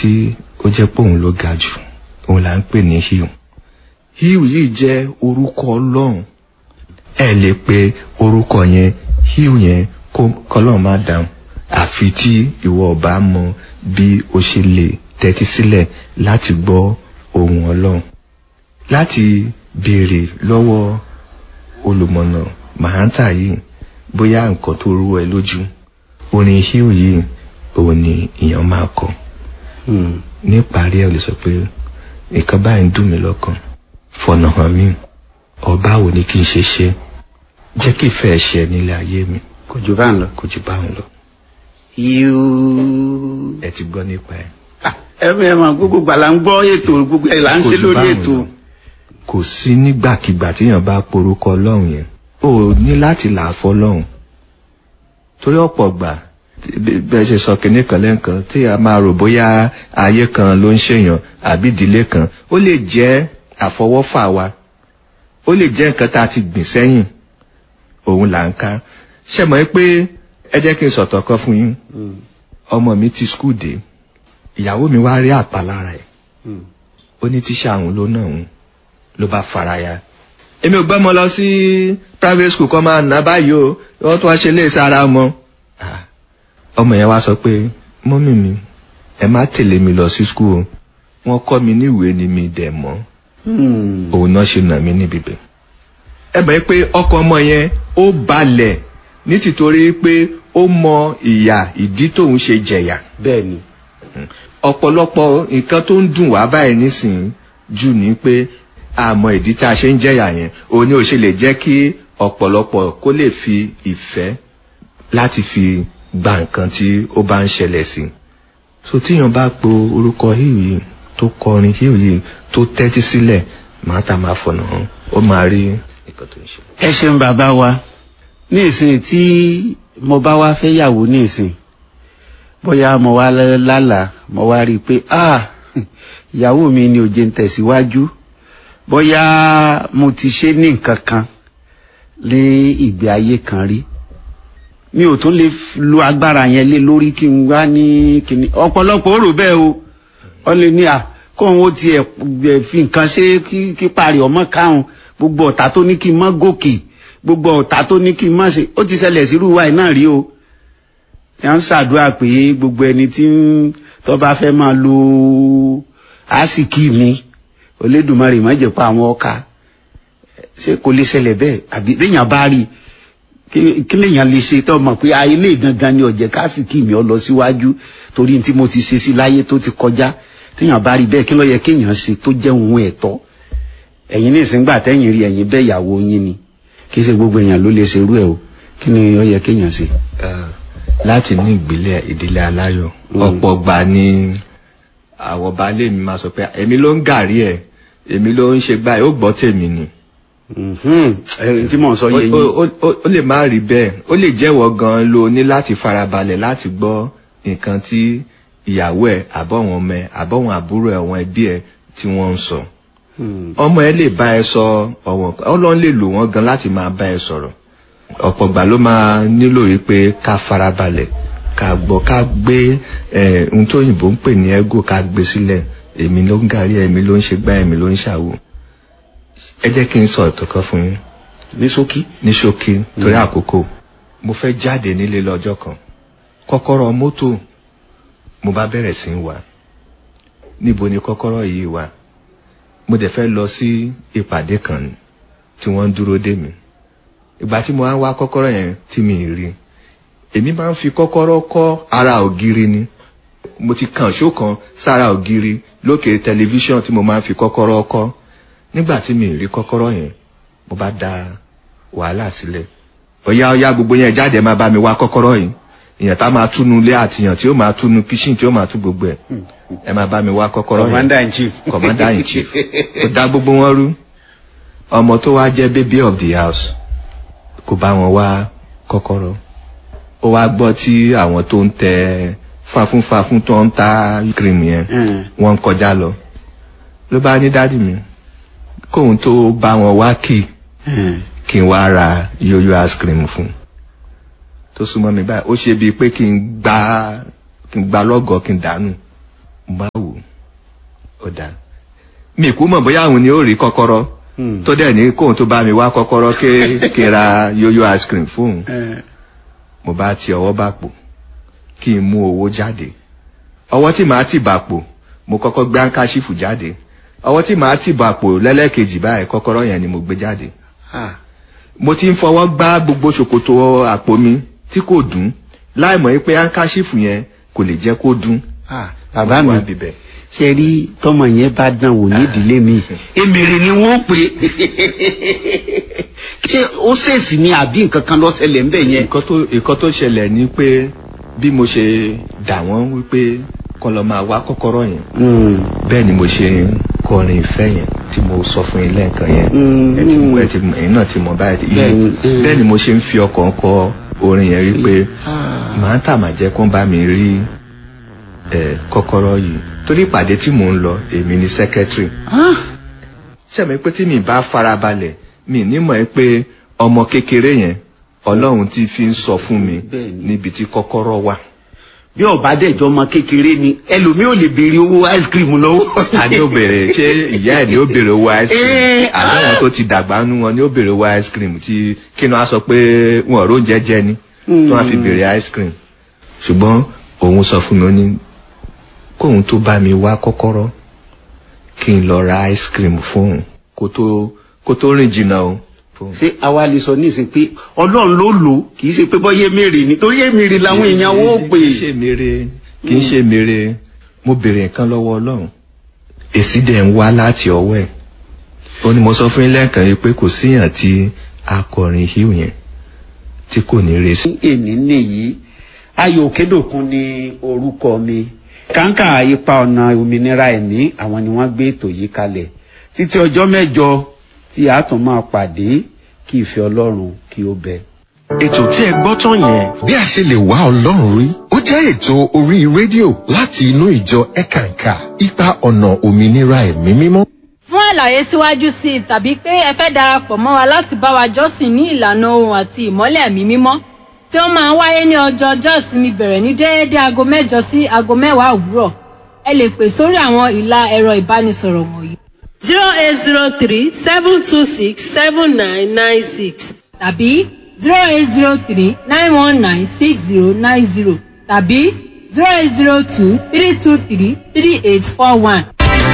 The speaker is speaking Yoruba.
tí ó jẹ́ pé òun ló ga jù òun là ń pè ní hiu hiu yìí jẹ́ orúkọ ọlọ́run ẹ lè pe orúkọ yẹn hiu yẹn kó kọlọ́run má dáhùn àfi tí ìwọ ọba mọ bí o ṣe lè tẹ́tí sílẹ̀ láti gbọ́ ohùn ọlọ́run láti béèrè lọ́wọ́ olùmọ̀nà mahanta yìí bóyá nǹkan tó rú ẹ lójú orin hiu yìí òun ni èèyàn máa kọ níparí ẹ lè sọ pé nǹkan báyìí ń dùn mí lọ́kàn fọ̀nà hàn mí ọba wo ni kí n ṣe ṣe jẹ́ kí ìfẹ́ ṣe nílé ayé mi kò jù bá ń lọ. kò jù báwọn lọ yíú. ẹ ti gbọ́ nípa ẹ. ẹ ẹ mọ gbogbo gbala ń gbọ́ ètò gbogbo ẹ̀ là ń Kò ṣe jù lórí báwọn ètò. lọ. kò sí nígbàkigbà téèyàn bá porúkọ ọlọ́run yẹn o ní láti là á fọlọ́run torí ọ̀pọ̀ gbà bí- bẹ́ẹ̀ ṣe sọ kínní kan lẹ́ǹkan tí a máa rò bóyá ayé kan ló ń ṣèyàn àbí ìdílé kan ó lè jẹ́ àfọwọ́fà wa ó lè jẹ́ nǹkan tá a ti gbìn sẹ́yìn òun là ń ká ṣe mọ̀ pé ẹ jẹ́ kí n sọ̀tọ̀ kan fún yín ọmọ mi ti skul dé ìyàwó mi wá rí àpá lára ẹ̀ ó ní tíṣà òun ló náà òun ló bá faraya èmi ò gbọ́mọ lọ sí private school kọ́ máa ná báyìí o wọ́n tún wá ṣe lé sára mọ́ Ah, ọmọ yẹn wá sọ pé mọ́mì mi ẹ má tẹ̀lé mi lọ sí school o wọ́n kọ́ mi níwèé ni mi dẹ̀ mọ́ òun náà ṣe nà mí níbi bẹ̀. ẹ mọ̀ pé ọkọ ọmọ yẹn ó balẹ̀ ní tìtorí pé ó mọ ìyà ìdí tóun ṣe jẹ̀yà bẹ́ẹ̀ ni. ọ̀pọ̀lọpọ̀ nǹkan tó ń dùn wá báyìí nísìnyí jù ní pé àmọ́ ìdí tá a ṣe ń jẹ̀yà yẹn òun ni ò ṣe lè jẹ́ kí ọ̀pọ̀lọpọ̀ kó lè fi ìfẹ́ láti fi gba nǹkan tí ó bá ń ṣẹlẹ̀ sí. so tíyan bá po orúkọ hill yìí tó kọrin hill yìí tó tẹ́tí sílẹ̀ màá ta máa fọ̀nà hàn ó máa rí nǹkan tó ń ṣe. ẹ ṣeun bàbá wa ní ìsìn tí mo bá wá fẹ́ yàwó ní ìsìn bóyá mo wá lálàá mo wá rí i pé ah ìyàwó mi ni ò jẹ́ ń tẹ̀síwájú bóyá mo ti ṣe ní nǹkan kan ní ìgbé ayé kan rí mi ò tún lè f- lo agbára yẹn lé lórí kí n wá ní kíní ọ̀pọ̀lọpọ̀ ó rò bẹ́ẹ̀ o wọ́n lè ní à kóun ó tiẹ̀ ẹ̀ fi nǹkan ṣe kí kí parí ọmọ káwọn gbogbo ọ̀tá tó ní kí n má gòkè gbogbo ọ̀tá tó ní kí n má ṣe ó ti ṣẹlẹ̀ sí irúwa ẹ̀ náà rí o tí wọ́n ń ṣàdúrà pé gbogbo ẹni tí ń tó bá fẹ́ máa lo àsìkí mi Olódùmarè má jẹ́ pa àwọn ọkà ṣé kò lè ṣẹlẹ̀ bẹ́ẹ̀ àbí léèyàn bá rí i kí kí lèèyàn lè ṣe tó mọ̀ pé ayé lè gangan ni ọ̀jẹ̀ káàsìkì mi ọ lọ síwájú torí tí mo ti ṣe sí láyé tó ti kọjá téèyàn bá rí bẹ́ẹ̀ kí ló yẹ kéèyàn ṣe tó jẹ́ ohun ẹ̀tọ́ ẹ̀yin ní ìsìngbà tẹ́yìn rí ẹ̀yin bẹ́ẹ̀ ìyàwó yín ni kí ṣe gbogbo èèyàn ló lè ṣerú ẹ̀ o kí ni ó yẹ kéèyàn ṣe. Eh, láti ní ìgbélé ìdílé aláyọ̀ Mm. ọ̀pọ̀ gbà ni àwọn baálé mi máa sọ pé èmi ló ń gàrí ẹ̀ èmi ló ń ṣe báyìí ó gbọ́ tèmi ni Mhm. ẹ̀yin tí mò ń sọ yé Ó- yín. ó- ó- ó- ó lè má rí bẹ́ẹ̀ ó lè jẹ́wọ́ gan-an lo ní láti farabalẹ̀ láti gbọ́ nǹkan tí ìyàwó ẹ̀ àbọ̀wọ̀n ọmọ ẹ̀ àbọ̀wọ̀n àbúrò ẹ̀ àwọn ẹbí ẹ̀ tí wọ́n ń sọ Hmm. ọmọ ẹ lè bá ẹ sọ ọ̀wọ̀n ọlọ́run lè lò wọ́n gan láti máa bá ẹ sọ̀rọ̀ ọ̀pọ̀ gbà ló máa nílò yìí pé ká farabalẹ̀ ká gbọ́ ká gbé ẹ̀ ohun tó òyìnbó ń pè ní ego ká gbé sílẹ̀ èmi ló ń gàrí èmi ló ń ṣe gbá èmi ló ń ṣàwò ẹ jẹ́ kí n sọ ìtàn kan fún yín ní ṣókí. ní ṣókí torí àkókò mo fẹ́ jáde nílé lọ́jọ́ kan kọ́kọ́rọ́ mọ́tò mo bá bẹ̀rẹ̀ sí í wá níbo ni kọ́kọ́rọ́ yìí wà mo dẹ̀ fẹ́ lọ sí ìpàdé kan ni tí wọ́n ń dúró dè mí ìgbà tí mo wá ń wá kọ́kọ́rọ́ yẹn tí mi ì rí èmi máa ń fi kọ́kọ́rọ́ kọ́ ara ògiri ni mo ti kàn ṣó kan sára ògiri lókè tẹlifíṣàn tí mo máa ń fi kọ́kọ́rọ́ kọ́ nígbà tí mi ì rí kọ́kọ́rọ́ yẹn mo bá da wàhálà sílẹ̀ ọ̀yá ọ̀yá gbogbo yẹn jáde ẹ máa bá mi wá kọ́kọ́rọ́ yìí èèyàn tá máa túnú ilé àtìyàn tí ó máa túnú kíṣìn tí ó máa tú gbogbo ẹ̀ ẹ máa bá mi wá kọ́kọ́rọ́ yẹn commander in chief. commander in chief ó dá gbogbo wọn rú ọmọ tó wá jẹ́ baby of the house kò bá wọn wá kọ́kọ́rọ́ ó wá gbọ́ tí àwọn tó ń tẹ fáfúnfáfún tó ń ta cream yẹn Hmm. wọ́n ń kọjá lọ ló bá ní dádì mi kóun tó bá wọn wá kì Hmm. kí n wá ra yóyó ice cream fún un tó súnmọ́ mi báyìí ó ṣe bíi pé kí n gbá kí n gbá lọ́gọ̀ọ́ kí n dànù mo bá wò ó dá mi kú mọ̀ bóyá àwọn ni ó rí kọ́kọ́rọ́ Hmm. tó dẹ̀ ní kóun tó bá mi wá kọ́kọ́rọ́ ké kí n ra yóyó ice cream fóun Eh, mo bá ti ọwọ́ bàpò kí n mú owó jáde ọwọ́ tí màá ti bàpò mo kọ́kọ́ gbé áńkáṣífù jáde ọwọ́ tí màá ti bàpò lẹ́lẹ́kejì báyìí kọ́kọ́rọ́ yẹn ni mo gbé jáde ah, mo ti ń fọwọ́ gbá gbogbo ṣòkòtò àpò mi tí kò dùn láì mọ̀ pé áńkáṣífù yẹn kò lè jẹ́ kó dùn ah, bàbá Mo mi wá bíbẹ̀. ṣe rí tọmọ yẹn bá dán wò nídìílé mi èmèrè ni wọ́n pè kí ó ṣèèsì ni àbí nǹkan kan ló ṣẹlẹ̀ ńbẹ̀ yẹn. nǹkan tó nǹkan tó ṣẹlẹ̀ ni pé bí mo ṣe dà wọ́n wípé kọ́ lọ máa wá kọ́kọ́rọ́ yẹn Hmm. bẹ́ẹ̀ ni mo ṣe ń kọrin ìfẹ́ yẹn tí mo sọ fún yín lẹ́ẹ̀kan yẹn Mm. ẹ ti mọ ẹ ti mọ ẹ̀yin náà ti mọ báyìí Bẹ́ẹ̀ ni, yìí mm. bẹ́ẹ̀ ni mo ṣe ń fi ọkàn kọ orin yẹn rí pé Ah. màá tà mà jẹ́ kó ń bá mi rí ẹ kọ́kọ́rọ́ yìí torí ìpàdé tí mò ń lọ èmi ni secretary Ah. sẹ́mi pé tí mi bá farabalẹ̀ mi nímọ̀ ẹ pé ọmọ kékeré yẹn ọlọ́run ti fi ń sọ fún mi Bẹ́ẹ̀ ni. níbi tí kọ́kọ́rọ́ wà. bí ọba dẹjọ ọmọ kékeré ni ẹlòmíì ò lè béèrè owó ice cream lọ́wọ́. ta ni ó béèrè ṣé ìyá ẹ̀ ni ó béèrè owó ice cream Eh, àbẹ̀wọ̀n tó ti dàgbà nú wọn ni ó béèrè owó ice cream tí kí ni wọ́n á sọ pé wọn ò róúnjẹ jẹ ni tí wọ́n á fi béèrè ice cream ṣùgbọ́n òun sọ fún mi ó ní kóun tó bá mi wá kọ́kọ́rọ́ kí n lọ ra ice cream fóun kó tó kó tó rìn jìnnà o. fóun. ṣé àwa lè sọ nísìnyí pé ọlọ́run ló lò ó kì í ṣe pé bọ́yé mèrè nítorí èmèrè làwọn èèyàn wọ́n pè kì í ṣe mèrè kì í ṣe mèrè mo béèrè nǹkan lọ́wọ́ ọlọ́run èsì dẹ̀ ń wá láti ọwọ́ ẹ̀ ó ní mo sọ fún yín lẹ́ẹ̀kan yìí pé kò síyàn tí akọrin hill yẹn tí kò ní resí. ní èní nìyí ayò òkèdòkun ni orúkọ mi kàńkà ipa ọ̀nà òmìnira ẹ̀mí àwọn ni wọ́n gbé ètò yìí kalẹ̀ títí ọjọ́ mẹ́jọ tí a tún máa pàdé kí ìfẹ́ ọlọ́run kí ó bẹ. ètò tí ẹ gbọ́ tán yẹn bí a ṣe lè wá ọlọ́run rí ó jẹ́ ètò orí rédíò láti inú ìjọ ẹ̀kànkà ipa ọ̀nà òmìnira ẹ̀mí mímọ́. fún àlàyé síwájú sí i tàbí pé ẹ fẹ́ darapọ̀ mọ́ wa láti bá wa jọ́sìn ní ìlànà ohun àti ìmọ́lẹ̀ ẹ̀mí mímọ́ tí ó máa ń wáyé ní ọjọ́ ọjọ́ ìsinmi bẹ̀rẹ̀ ní déédé aago mẹ́jọ sí aago mẹ́wàá òwúrọ̀ ẹ lè pè sórí àwọn ìlà ẹ̀rọ ìbánisọ̀rọ̀ wọ̀nyí zero eight zero three seven two six seven nine nine six tàbí zero eight zero three nine one nine six zero nine zero tàbí zero eight zero two three two three three eight four one.